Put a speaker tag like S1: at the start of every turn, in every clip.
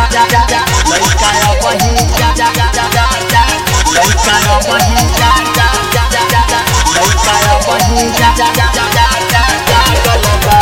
S1: जा जा जा लइका वही जा जा जा जा जा जा लइका वही जा जा जा जा जा जा लइका वही जा जा जा जा जा जा जागल बा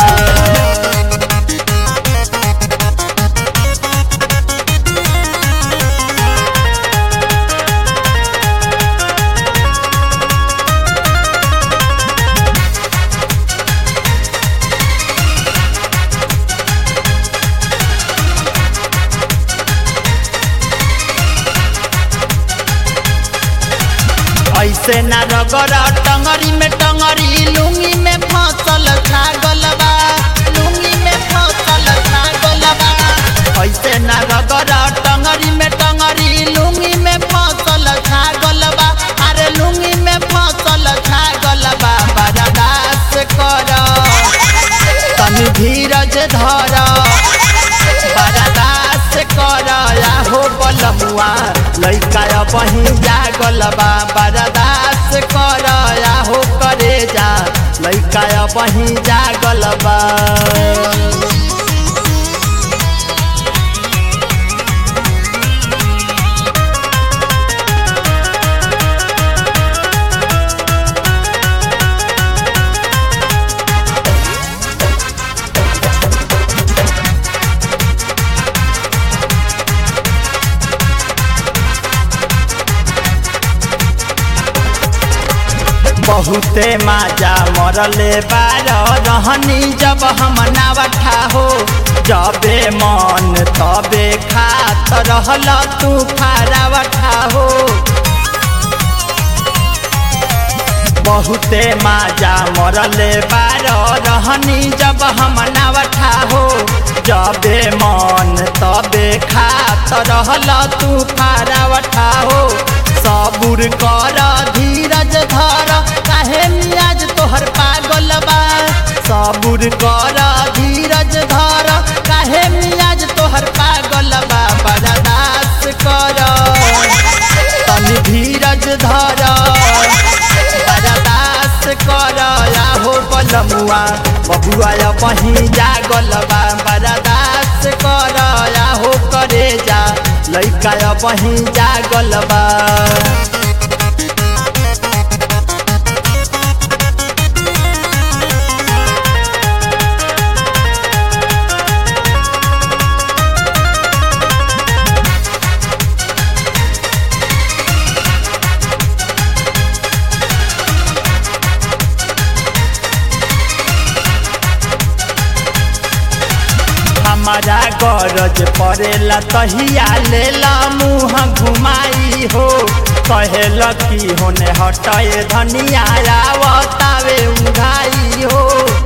S1: ऐसे ना रगड़ टंगरी में टंगरी लुंगी में फसल छागल बा लुंगी में फसल छागल बा ऐसे ना रगड़ टंगरी में टंगरी लुंगी में फसल छागल बा अरे लुंगी में फसल छागल बा बर्दाश्त कर तनी धीरज धर बर्दाश्त कर हो बलमुआ लइका बही जागल बा बर्दाश्त कर हो करे जा लइका बही जागल बा बहुते माजा मरले बार रहनी जब हम नावठा हो जबे मन तबे खात रहल तू खारावठा हो बहुते माजा मरले बार रहनी जब हम नावठा हो जबे मन तबे खात रहल तू खारावठा हो सबुर कर धीरज धर काहे मियाज तोहर पागल बा सबुर कर धीरज धर काहे मियाज तोहर पागल बा बर्दाश्त कर तनी धीरज धर बर्दाश्त कर हो बलमुआ बबुआ बही जागल बा बर्दाश्त कर हो करे जा लइका बही जागल बा हमारा गरज पड़ेला तहिया लेला मुँह घुमाई हो कहेल की होने हटाए धनिया आवतावे उघाई हो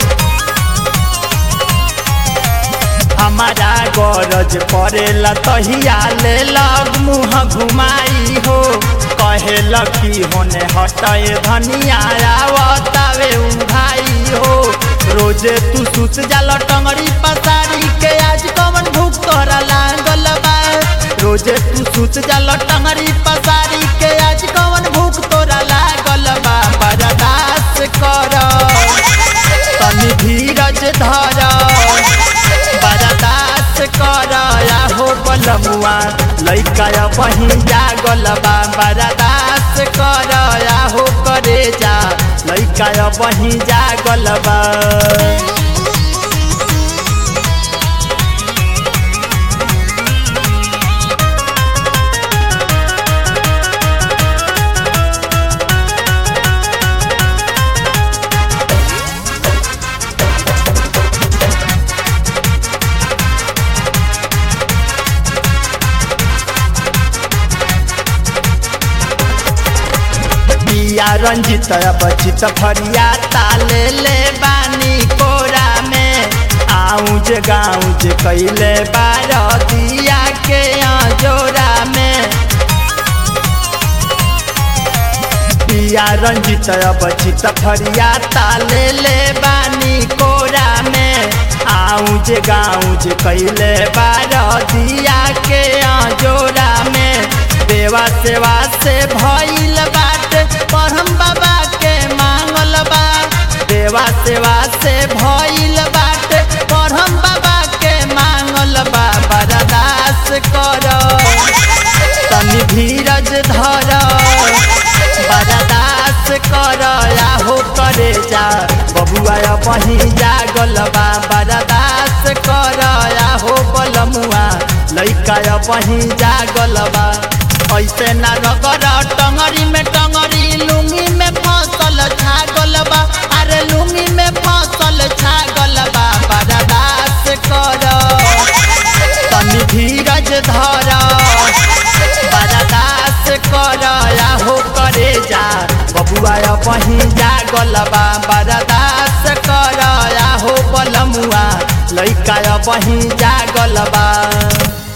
S1: हमारा गरज पड़ेला तहिया लेला मुँह घुमाई हो कहेल की होने हटाए धनिया आवतावे उघाई हो रोजे तू सुत जाला टंगड़ी पसारी के आज कवन भूख तोरा लागल बा रोजे तू सुत जाला टंगड़ी पसारी के आज कवन भूख तोरा लागल बा बर्दाश्त कर तनी धीरज धर बर्दाश्त कर हो बलमुआ लइका बही जागल बा बर्दाश्त कर हो करे जा लइका बही जागल बा पिया रंजित बचित फरिया ताले ले बानी कोरा में आउज गाउज कैले बार दिया के जोरा में पिया रंजित बचित फरिया ताले ले बानी कोरा में आउज गाउज कैले बार दिया के जोरा में देवा सेवा से भइल बाटे परम बाबा के मांगल बा देवा सेवा से भइल बाटे परम बाबा के मांगल बा बर्दाश्त कर बही जागल बा बरदास कर हो बलमुआ लैका बही जागल बा ऐसे ना रगर टंगरी में टंगरी लुंगी में फसल छागल बा अरे लुंगी में फसल छागल बा बरदास कर तनी धीरज धर बरदास कर हो करे जा बबुआ बही जागल बा बरदास कर हो बलमुआ लैका बही जागल बा